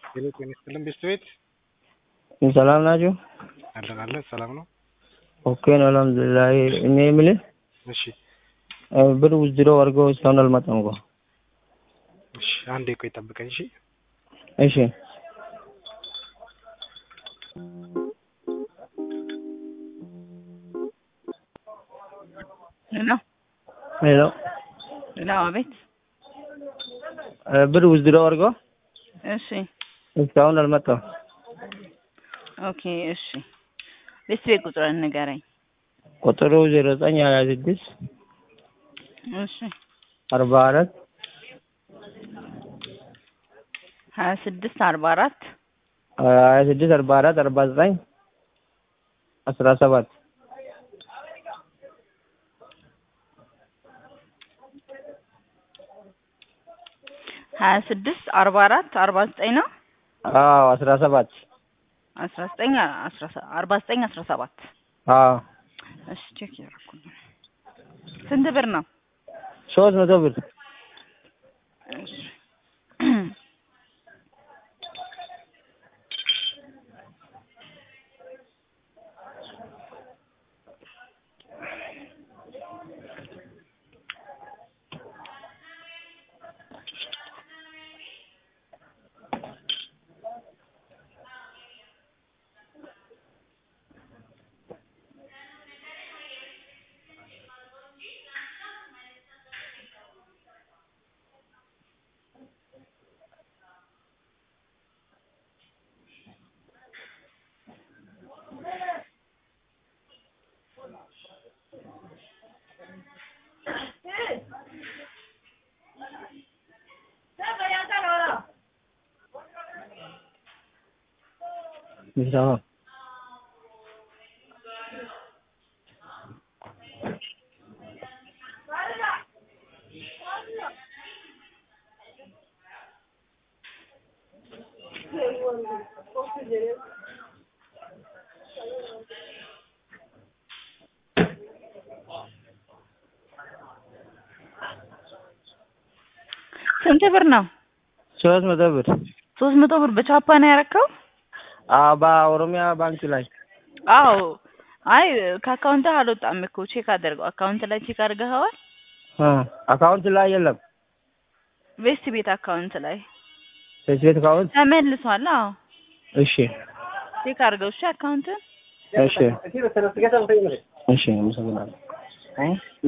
ሄሎ ጤና ይስጥልን ቤስት ቤት ሰላም ናችሁ? አለን አለን ሰላም ነው። ኦኬ ነው አልሐምዱሊላህ። እኔ የምልህ እሺ ብር ውዝድሮ አድርገው እስካሁን አልመጣም እኮ። እሺ አንዴ ቆይ ጠብቀኝ። እሺ እሺ ሄሎ ሄሎ ሄሎ፣ አቤት። ብር ውዝድሮ አድርገው እሺ እስካሁን አልመጣም። ኦኬ፣ እሺ። ቤት ቤት ቁጥርን ንገረኝ። ቁጥሩ ዜሮ ዘጠኝ ሀያ ስድስት እሺ፣ አርባ አራት ሀያ ስድስት አርባ አራት ሀያ ስድስት አርባ አራት አርባ ዘጠኝ አስራ ሰባት ሀያ ስድስት አርባ አራት አርባ ዘጠኝ ነው አዎ አስራ ሰባት አስራ ዘጠኝ አስራ ሰ- አርባ ዘጠኝ አስራ ሰባት አዎ እሺ ቼክ ያደረኩኝ ስንት ብር ነው? ሶስት መቶ ብር እሺ ይሰማ ስንት ብር ነው? ሶስት መቶ ብር ሶስት መቶ ብር በቻፓ ነው ያረከው? አዎ በኦሮሚያ ባንክ ላይ አዎ። አይ ከአካውንትህ አልወጣም እኮ ቼክ አድርገው። አካውንት ላይ ቼክ አድርገኸዋል? እ አካውንት ላይ የለም። ቤስት ቤት አካውንት ላይ ፌስቤት አካውንት ተመልሷል። አዎ እሺ ቼክ አድርገው እሺ አካውንትን እሺ እሺ አመሰግናለሁ።